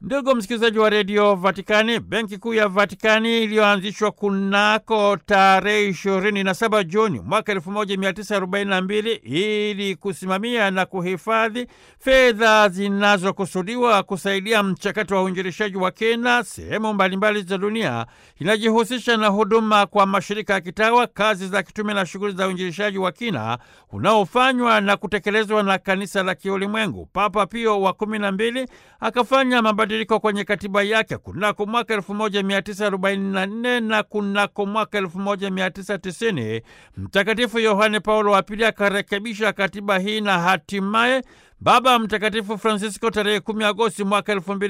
Ndugu msikilizaji wa redio Vatikani, benki kuu ya Vatikani iliyoanzishwa kunako tarehe 27 Juni mwaka 1942 ili kusimamia na kuhifadhi fedha zinazokusudiwa kusaidia mchakato wa uinjilishaji wa kina sehemu mbalimbali za dunia, inajihusisha na huduma kwa mashirika ya kitawa, kazi za kitume na shughuli za uinjilishaji wa kina unaofanywa na kutekelezwa na kanisa la kiulimwengu. Papa Pio wa kumi na mbili akafanya mabadiliko kwenye katiba yake kunako mwaka 1944 na kunako mwaka 1990 Mtakatifu Yohane Paulo wa Pili akarekebisha katiba hii na hatimaye Baba Mtakatifu Francisco tarehe 10 Agosti mwaka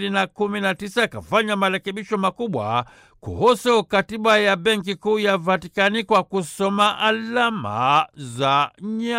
2019 akafanya marekebisho makubwa kuhusu katiba ya Benki Kuu ya Vatikani kwa kusoma alama za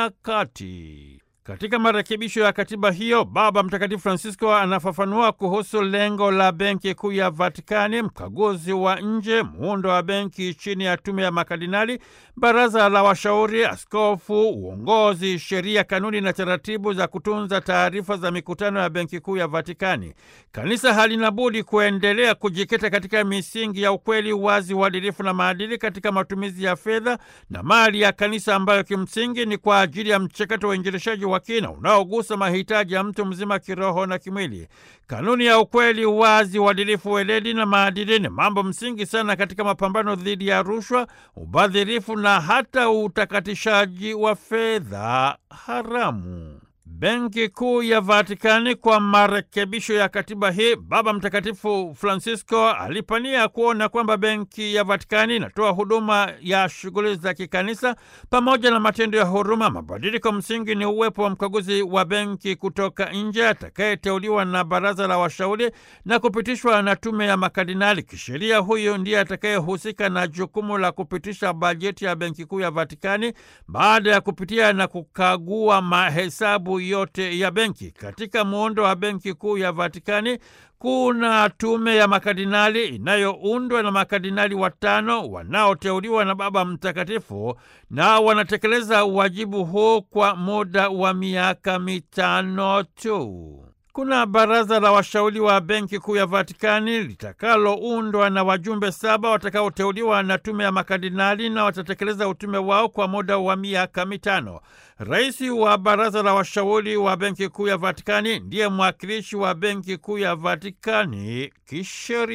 nyakati. Katika marekebisho ya katiba hiyo, Baba Mtakatifu Francisco anafafanua kuhusu lengo la Benki Kuu ya Vatikani, mkaguzi wa nje, muundo wa benki chini ya tume ya makardinali, baraza la washauri, askofu, uongozi, sheria, kanuni na taratibu za kutunza taarifa za mikutano ya Benki Kuu ya Vatikani. Kanisa halina budi kuendelea kujikita katika misingi ya ukweli, wazi, uadilifu na maadili katika matumizi ya fedha na mali ya kanisa, ambayo kimsingi ni kwa ajili ya mchakato wa uinjilishaji wa kina unaogusa mahitaji ya mtu mzima kiroho na kimwili. Kanuni ya ukweli, uwazi, uadilifu, weledi na maadili ni mambo msingi sana katika mapambano dhidi ya rushwa, ubadhirifu na hata utakatishaji wa fedha haramu. Benki Kuu ya Vatikani kwa marekebisho ya katiba hii, Baba Mtakatifu Francisco alipania kuona kwamba Benki ya Vatikani inatoa huduma ya shughuli za kikanisa pamoja na matendo ya huruma. Mabadiliko msingi ni uwepo wa mkaguzi wa benki kutoka nje atakayeteuliwa na baraza la washauri na kupitishwa na tume ya makardinali. Kisheria, huyo ndiye atakayehusika na jukumu la kupitisha bajeti ya Benki Kuu ya Vatikani baada ya kupitia na kukagua mahesabu yote ya benki. Katika muundo wa Benki Kuu ya Vatikani kuna tume ya makardinali inayoundwa na makardinali watano wanaoteuliwa na Baba Mtakatifu na wanatekeleza wajibu huu kwa muda wa miaka mitano tu. Kuna baraza la washauri wa Benki Kuu ya Vatikani litakaloundwa na wajumbe saba watakaoteuliwa na tume ya makardinali na watatekeleza utume wao kwa muda wa miaka mitano. Rais wa baraza la washauri wa Benki Kuu ya Vatikani ndiye mwakilishi wa Benki Kuu ya Vatikani kisheria.